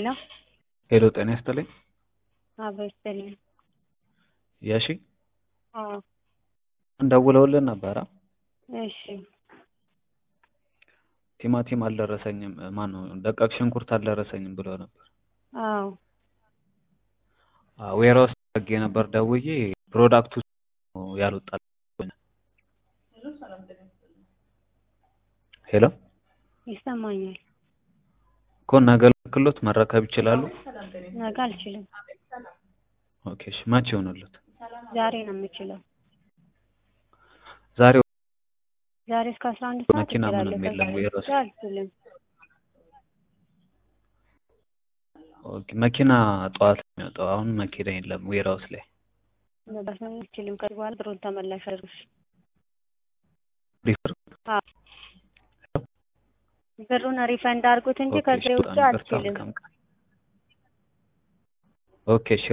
ሄሎ ሄሎ ጤና ይስጥልኝ። አብሮ ይስጥልኝ። የሺ አዎ እንደውለውልን ነበረ። እሺ ቲማቲም አልደረሰኝም፣ ማን ነው ደቃቅ ሽንኩርት አልደረሰኝም ብሎ ነበር። አዎ ዌራ ውስጥ አድርጌ ነበር ደውዬ ፕሮዳክቱ ያልወጣል። ሄሎ ይሰማኛል። እኮ ነገ ልክሎት መረከብ ይችላሉ? ነገ አልችልም። ኦኬ እሺ፣ መቼ ይሆንሉት? ዛሬ ነው የምችለው። ዛሬ ዛሬ እስከ አስራ አንድ ሰዓት መኪና እችላለሁ። ምንም የለም ከዛ ወይ ውጭ ራሱ? አልችልም። ኦኬ መኪና ጠዋት ነው የሚወጣው። አሁን መኪና የለም ዌራ ውስጥ ላይ መባስ አልችልም። ከዚህ በኋላ ብሩን ተመላሽ አድርጉሽ። ሪፈር አዎ ብሩን ሪፈንድ አድርጉት እንጂ ኦኬ እሺ፣ ከዚህ ውጭ በጣም ይቅርታ። አልችልም። መልካም ቀን። ኦኬ እሺ